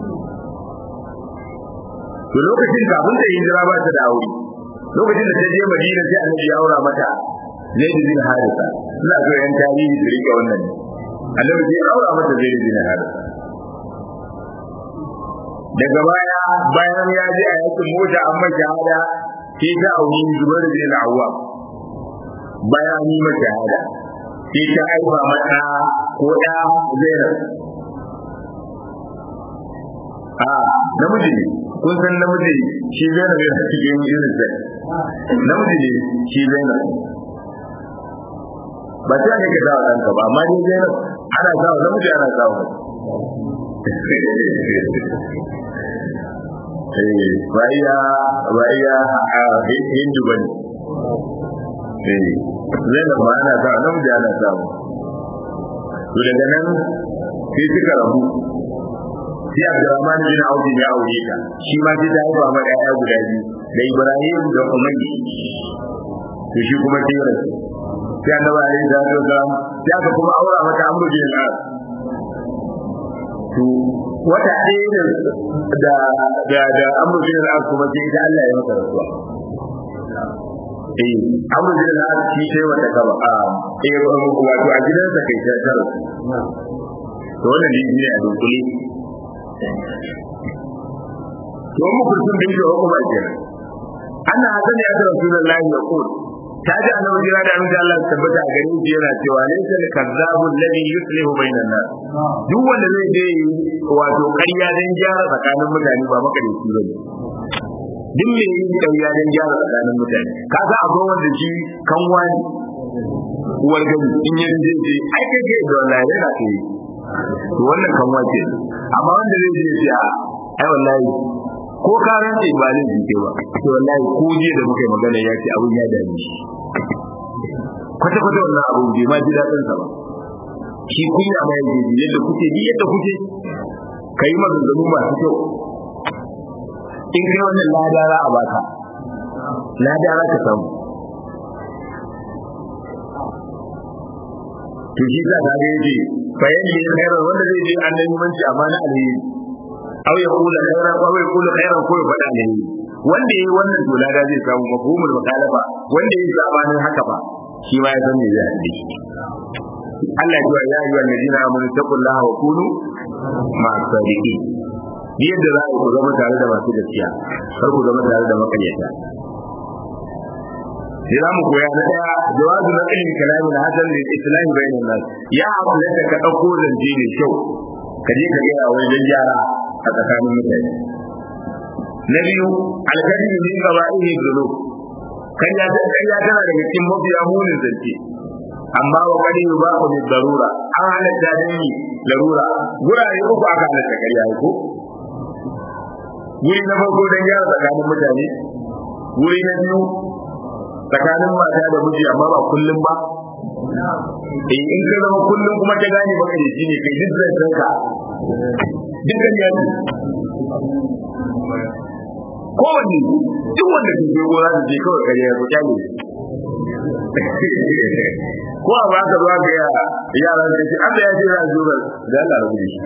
S1: to lokacin kafin da hijira ba ta da aure lokacin da ta je Madina sai annabi ya aura mata Zaid bin Harisa ina so yan tarihi su rike wannan annabi sai aura mata Zaid bin Harisa daga baya bayan ya je a yakin mota an mai shahada sai ta auri Zubair bin Awwam bayan yi mata shahada sai ta aifa mata ko da Zainab a namiji ne kun san namiji shi Zainab yana cikin irin sai namiji ne shi Zainab ba ta ne ka dawo ɗanka ba amma ni Zainab ana sawa namiji ana sawa ba iya ba iya hindu ba ne Zainab ma ana sawa namiji ana sawa to daga nan sai suka rabu sai Abdurrahman bin Auf ya aure ta shi ma sai ta haifa ma ƴaƴa guda biyu da Ibrahim da Umayyi to shi kuma sai rasu sai Annabi alaihi salatu wasalam sai aka kuma aura mata Amr bin al to wata ɗaya da da da Amr bin al kuma sai ita Allah ya masa rasuwa eh Amr bin al shi sai wata gaba a eh wato a gidansa kai ta tara to wannan ne a dunkule to mu kurkun da yake hukuma kenan anna hasan ya tara rasulullahi ya qul ta ji annabi jira da annabi Allah tabbata a gare shi yana cewa laysa al kazzabul ladhi yuslihu bainan nas duk wanda zai je wato ƙarya dan gyara tsakanin mutane ba maka da shi bane duk me yin ƙarya dan gyara tsakanin mutane ka ga akwai wanda shi kan wani uwar gani in yi je je ai kai kai da wallahi yana kai to wannan kan wace amma wanda zai je ya ai wallahi ko ka rantse ba zai jike ba to wallahi ko je da muka yi magana ya ce abun ya dame shi kwata kwata wannan abun bai ma ji daɗin sa ba shi kunya ma yake ji yadda kuke ji yadda kuke kai maganganu masu kyau in kai wannan ladara a baka ladara ka samu to shi ka ga yace fa yaji khairan wanda zai je annabi manci amma na alheri aw ya kula khairan aw ya kula khairan ko ya faɗa alheri wanda yayi wannan to lada zai samu mafhumul mukhalafa wanda yayi sabanin haka ba shi ma ya san me zai yi Allah ya ya ayyuha alladina amanu taqullaha wa kunu ma'a sadiqin ni yadda za ku zama tare da masu gaskiya kar ku zama tare da makaryata sai za mu koya na daya jawazu na ilmin kalamin hasan lil islam bainan nas ya halatta ka dauko zance ne kyau ka je ka gaya wajen gyara a tsakanin mutane na biyu alkadi min qaba'ihi dhunub kan ya ta kan ya tana daga cikin mafiya munin zance amma wa kadi ba ku bi darura an halatta da ni larura gurare uku aka halatta kariya ko wuri na farko don gyara tsakanin mutane wuri na biyu tsakanin mata da miji amma ba kullum ba eh in ka zama kullum kuma ta gane maka da shi ne kai duk zancen ka dukkan ya ce kowanne duk wanda ke je gona da je kawai kare ya kuta ne ko a ba ka zuwa ga yara yara da ce Allah ya ce za a zuwa da Allah rabu da shi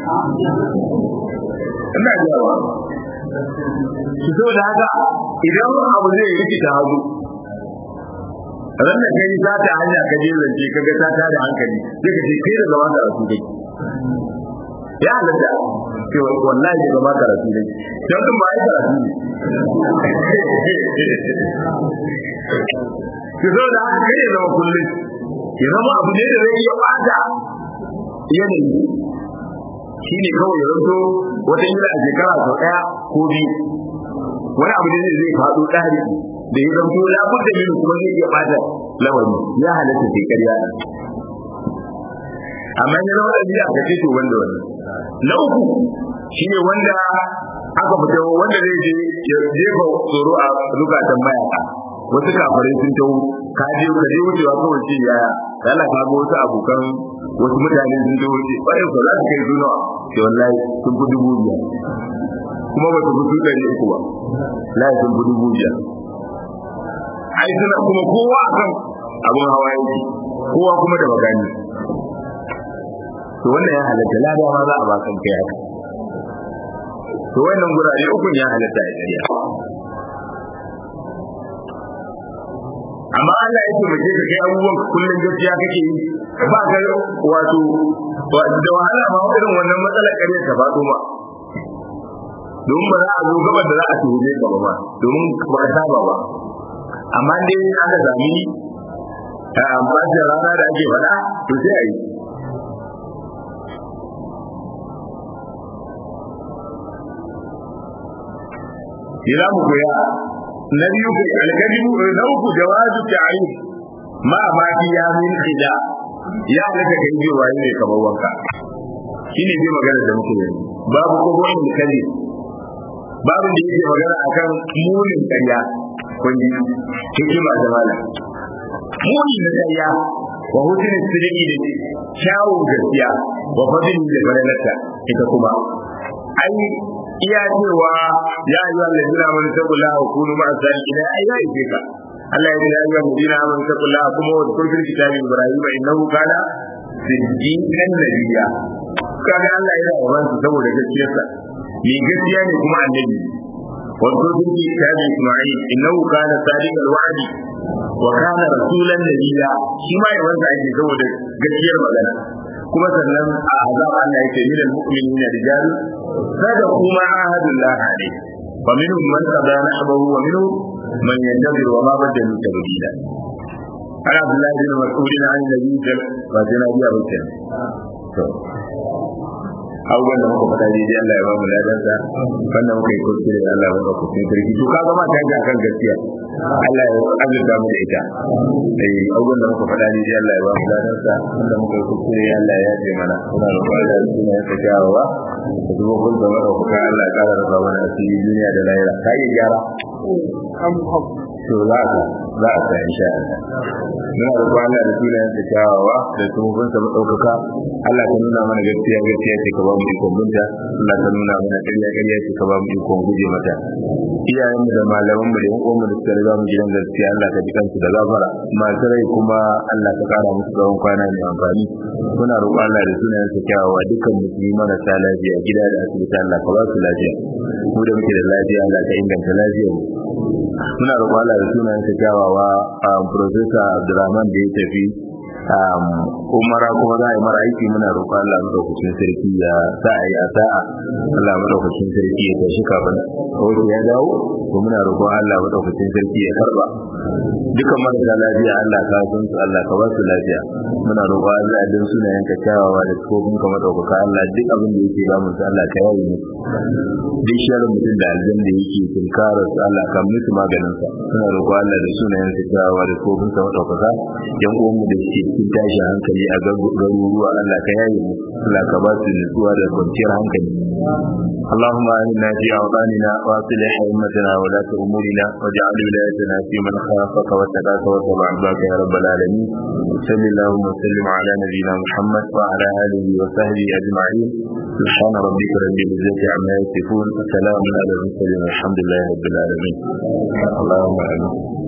S1: ina jawa su so da haka idan abu zai rikita hagu ran da kai za ta hanya ka je zance ka ga ta ta da hankali sai ka ce kai da gaba da rasu dai ya halatta ce wallahi da gaba da rasu dai don kuma ai karatu ne ki zo da haka kai zama kullum ya zama abu ne da zai iya bata yanayi shi ne kawai ya zanto wata yi a shekara sau ɗaya ko biyu wani abu ne zai faɗo ɗari da ya zanto ya buɗe mini kuma zai iya ɓata lawani ya halatta sai ƙarya amma ya zama ɗabi'a ka ce to wanda wani na uku shi ne wanda aka fita wanda zai je ya jefa tsoro a zukatan mayaka wasu kafarai sun tawo ka je ka je wucewa kawai ce yaya yana ka ga wasu abokan wasu mutane sun tawo ce ƙwarai ko za su kai zuwa ce wallahi sun fi dubu biyar kuma ba su fi ɗari uku ba layi sun fi dubu biyar ai suna kuma kowa akan abin hawa yake kowa kuma da magani to wannan ya halatta lada ma za a ba kan kai haka to wannan gurare ukun ya halatta ya ƙarya amma Allah ya taimake ka kai abubuwan kullum gaskiya kake yi ba ka wato da wahala ma irin wannan matsalar ƙarya ta faɗo ma domin ba za a zo gabar da za a tuhume ka ba ma domin ba ka saba ba amma dai aka sami a bacin rana da ake faɗa to sai a yi Ila mu koya na biyu alkalimu na uku jawazu ta'rif ma ma fi ya min khida ya daga kai ji waye ne kamar wanka shine dai magana da muke yi babu ko wani kalli babu da yake magana akan munin ƙarya kun ji hikima da mala muni na ƙarya wa hutun sirri da kyawun gaskiya wa fadin da fadalarta ita kuma ai iya cewa ya yi wanda jira mun tabbula wa kunu ma sadiqin ai ya yi ka Allah ya yi ya yi jira mun tabbula kuma wa kullu kitabi ibrahim innahu kana siddiqan nabiyya kaga Allah yana yawan su saboda gaskiyarsa ni gaskiya ne kuma annabi wa kullu kitabi isma'il innahu kana sadiqal wa'di wa kana rasulan nabiyya shi ma yawan sa ake saboda gaskiyar magana kuma sannan a azab Allah yake min al-mu'minina rijal sada kuma ahadullah alayhi wa minhum man qada nahbahu wa minhum man yantazir wa ma badalu tabdila ana Abdullah bin Mas'ud an nabi sallallahu alaihi wa sallam to abubuwan da muka faɗa daidai Allah ya ba mu ladansa wanda muka yi kuskure da Allah ya ba ku cikin sarki to kaga ma ta ji akan gaskiya Allah ya azurta mu da ita eh abubuwan da muka faɗa daidai Allah ya ba mu ladansa wanda muka yi kuskure Allah ya yaje mana muna roƙon Allah ya suna ya kyawawa da zuwa kun da maka kuka Allah ya ƙara raba mana asiri duniya da lahira ka iya gyara to za ka za a sa insha Allah muna da Allah da sunayen sa kyawawa da tsohon sa madaukaka Allah ka nuna mana gaskiya gaskiya ce ka ba mu ikon binta Allah ka nuna mana ƙarya ƙarya ce ka ba mu ikon guje mata iyayen mu da malaman mu da yan uwan mu da suka riga mu gidan gaskiya Allah ka ji kansu da gafara masu rai kuma Allah ka kara musu tsawon kwana mai amfani muna roƙon Allah da sunayen sa kyawawa dukkan musulmi marasa lafiya gida da asibiti Allah ka ba su lafiya mu da muke da lafiya Allah ka inganta lafiyar mu muna roƙon Allah da sunayen sa kyawawa a Professor Abdulrahman da ya tafi umara kuma za a yi mara aiki muna roƙon Allah madaukakin sarki ya sa a yi a sa'a Allah madaukakin sarki ya tashi kafin wato ya dawo ko muna roƙon Allah madaukakin sarki ya karba dukan marasa lafiya Allah ka san su Allah ka ba su lafiya muna roƙon Allah din sunayen ka kyawawa da tsofin ka madaukaka Allah duk abin da yake damun su Allah ka yaye musu duk sharin mutum da aljan da yake tunkarar su Allah ka musu maganin sa muna roƙon Allah da sunayen ka kyawawa da tsofin ka madaukaka yan uwan mu da suke cikin tashin hankali a garuruwa Allah ka yaye mu Allah ka ba su nutsuwa da kwanciyar hankali اللهم آمنا في أوطاننا وأصلح أئمتنا ولاة أمورنا واجعل ولايتنا في من خافك واتقاك واتبع عباك يا رب العالمين صل اللهم وسلم على نبينا محمد وعلى آله وصحبه أجمعين سبحان ربك رب العزة عما يصفون وسلام على المرسلين والحمد لله رب العالمين اللهم آمين